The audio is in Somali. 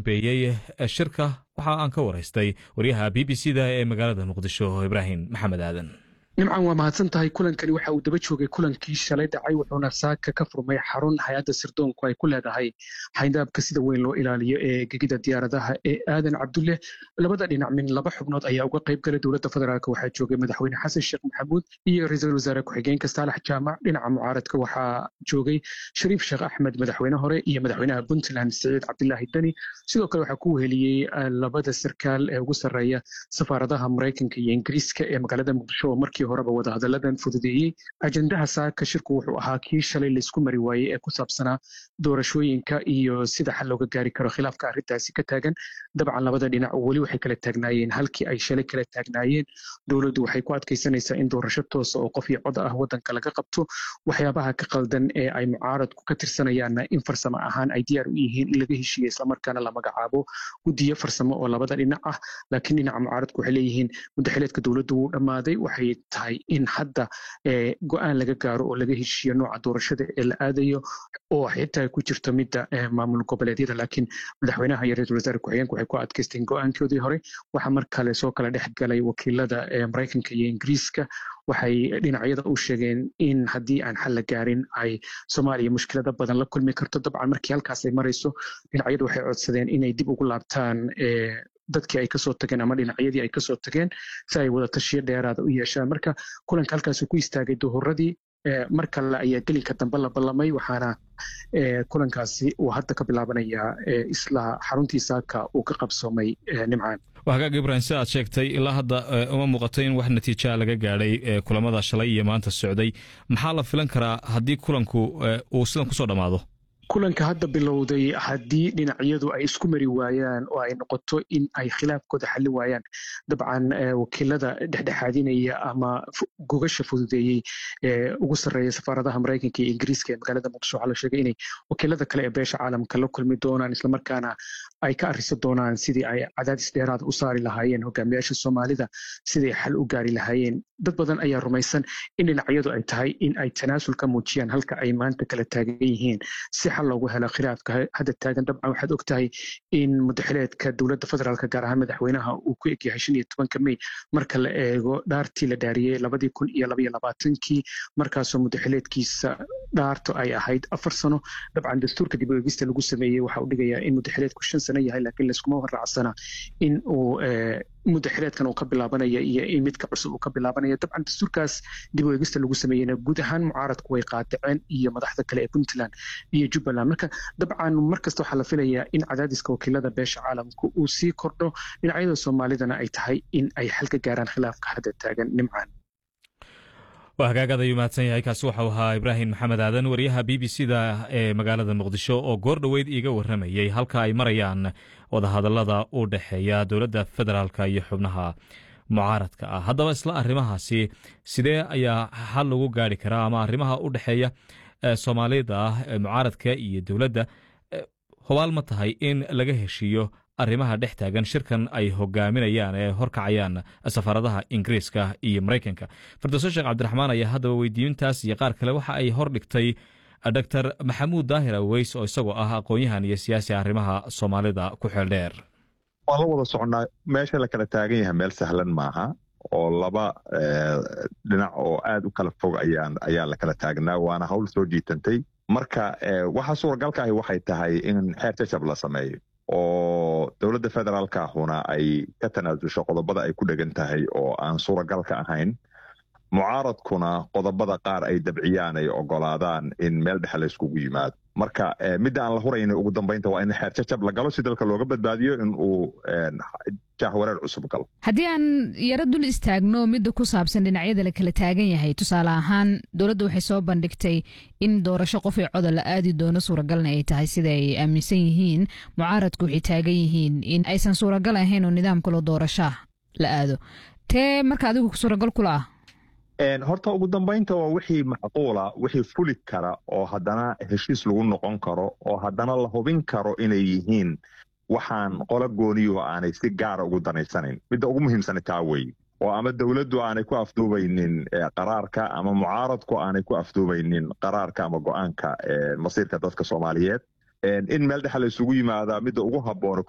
dambeeyey shirka waxa aan ka waraystay waryaha b b c da ee magaalada muqdisho ibraahim maxamed aadan nimcan waa mahadsan tahay kulankani waxa uu daba joogay kulankii shalay dhacay wuxuuna saaka ka furmay xarun hay-adda sirdoonku ay ku leedahay xayndaabka sida weyn loo ilaaliyo ee gegida diyaaradaha ee aadan cabdulle labada dhinac min laba xubnood ayaa uga qayb galay dowladda federaalk waxaa joogay madaxweyne xasan sheekh maxamuud iyo ra-iisul wasaare ku-xigeenka saalax jaamac dhinaca mucaaradka waxaa joogay shariif sheekh axmed madaxweyne hore iyo madaxweynaha puntland siciid cabdilaahi deni sidoo kale waxaa ku weheliyey labada sarkaal ee ugu sarreeya safaaradaha maraykanka iyo ingiriiska ee magaalada muqdisho oo markii horeba wadahadalladan fududeeyey ajendaha saaka shirku wuxuu ahaa kii shalay laysku mari waayey ee ku saabsanaa doorashooyinka iyo sida xal looga gaari karo khilaafka arrintaasi ka taagan dabcan labada dhinac weli waxay kala taagnaayeen halkii ay shalay kala taagnaayeen dowladdu waxay ku adkaysanaysaa in doorasho toosa oo qof iyo cod ah waddanka laga qabto waxyaabaha ka qaldan ee ay mucaaradku ka tirsanayaanna in farsamo ahaan ay diyaar u yihiin in laga heshiiya islamarkaana la magacaabo guddiyo farsamo oo labada dhinac ah laakiin dhinaca mucaaradku waxay leeyihiin mudaxileedka dowladdu wuu dhammaaday waxay tahay in hadda go-aan laga gaaro oo laga heshiiyo nooca doorashada ee la aadayo oo xitaa ku jirto midda maamul goboleedyada laakiin madaxweynaha iyo ra-isul wasaare ku-xigeenka waxay ku adkaysteen go-aankoodii hore waxaa mar kale soo kala dhex galay wakiilada maraykanka iyo ingiriiska waxay dhinacyada u sheegeen in haddii aan xal la gaarin ay soomaaliya mushkilada badan la kulmi karto dabcan markii halkaas ay marayso dhinacyadu waxay codsadeen inay dib ugu laabtaan dadkii ay kasoo tageen ama dhinacyadii ay kasoo tageen si ay wada tashiyo dheeraada u yeeshaan marka kulanka halkaasuu ku istaagay duhuradii mar kale ayaa gelinka dambe la ballamay waxaana kulankaasi uu hadda ka bilaabanayaa isla xaruntii saaka uu ka qabsoomay nimcaan waa hagaag ibrahim si aad sheegtay ilaa hadda uma muuqato in wax natiijaa laga gaadhay kulamada shalay iyo maanta socday maxaa la filan karaa haddii kulanku uu sidan kusoo dhammaado kulanka hadda bilowday haddii dhinacyadu ay isku mari waayaan oo ay noqoto in ay khilaafkooda xalli waayaan dabcan wakiilada dhexdhexaadinaya ama gogasha fududeeyey ee ugu sarreeya safaaradaha maraykanka iyo ingiriiska ee magaalada muqdisho waxaa la sheegay inay wakiilada kale ee beesha caalamka la kulmi doonaan islamarkaana ay ka arriso doonaan sidii ay cadaadis dheeraada u saari lahaayeen hogaamiyaasha soomaalida siday xal u gaari lahaayeen dad badan ayaa rumaysan in dhinacyadu ay tahay in ay tanaasul ka muujiyaan halka ay maanta kala taagan yihiin si xal loogu helo khilaafka hadda taagan dabcan waxaad og tahay in mudaxileedka dowladda federaalk gaar ahaan madaxweynaha uu ku egyahay shan iyo tobanka mey marka la eego dhaartii la dhaariyey labadii kun iyo labaiyo labaatankii markaasoo mudaxileedkiisa dhaarto ay ahayd afar sano dabcan dastuurka dib u eegista lagu sameeyey waxa uu dhigayaa in mudaxileedku shan sano yahay laakiin layskuma waraacsana in uu mudaxileedkan uu ka bilaabanaya iyo in midka cusub uu ka bilaabanaya dabcan dastuurkaas dib u eegista lagu sameeyeyna guud ahaan mucaaradku way qaadaceen iyo madaxda kale ee puntland iyo jubbaland marka dabcan markasta waxaa la filayaa in cadaadiska wakiilada beesha caalamka uu sii kordho dhinacyada soomaalidana ay tahay in ay xal ka gaaraan khilaafka hadda taagan nimcaan waa hagaagad ayuu mahadsan yahay kaasi waxau ahaa ibraahim maxamed aadan wariyaha b b c da ee magaalada muqdisho oo goor dhoweyd iiga warramayey halka ay marayaan wadahadallada u dhexeeya dowladda federaalka iyo xubnaha mucaaradka ah haddaba isla arrimahaasi sidee ayaa xal lagu gaari karaa ama arrimaha u dhexeeya soomaalida ah mucaaradka iyo dowladda hubaal ma tahay in laga heshiiyo arrimaha dhex taagan shirkan ay hogaaminayaan ee horkacayaan safaaradaha ingiriiska iyo maraykanka fardoso sheekh cabdiraxmaan ayaa haddaba weydiintaas iyo qaar kale waxa ay hor dhigtay dor maxamuud daahir aweys oo isagoo ah aqoon-yahan iyo siyaasi arrimaha soomaalida ku xeel dheer waan la wada soconnaa meesha la kala taagan yahay meel sahlan maaha oo laba dhinac oo aad u kala fog ayaa la kala taagnaa waana hawl soo jiitantay marka waxa suuragalka ahi waxay tahay in xeer jajab la sameeyo oo dowladda federaalka ahuna ay ka tanaasusho qodobada ay ku dhegan tahay oo aan suuragalka ahayn mucaaradkuna qodobada qaar ay dabciyaan ay ogolaadaan in meel dhexe la yskugu yimaado marka midda aan la hurayna ugu dambaynta waa in xeer jajab la galo si dalka looga badbaadiyo in uu jahwareer cusub galo haddii aan yaro dul istaagno midda ku saabsan dhinacyada la kala taagan yahay tusaale ahaan dowladda waxay soo bandhigtay in doorasho qof ee coda la aadi doono suuragalna ay tahay sida ay aaminsan yihiin mucaaradku waxay taagan yihiin in aysan suuragal ahayn oo nidaam kaloo doorashaa la aado tee marka adigu suuragal kula ah horta ugu dambaynta waa wixii macquula wixii fuli kara oo haddana heshiis lagu noqon karo oo haddana la hubin karo inay yihiin waxaan qola gooniyuhu aanay si gaara ugu danaysanayn midda ugu muhiimsana taa wey oo ama dowladdu aanay ku afduubaynin qaraarka ama mucaaradku aanay ku afduubaynin qaraarka ama go-aanka masiirka dadka soomaaliyeed in meel dhexe la isugu yimaadaa midda ugu habboon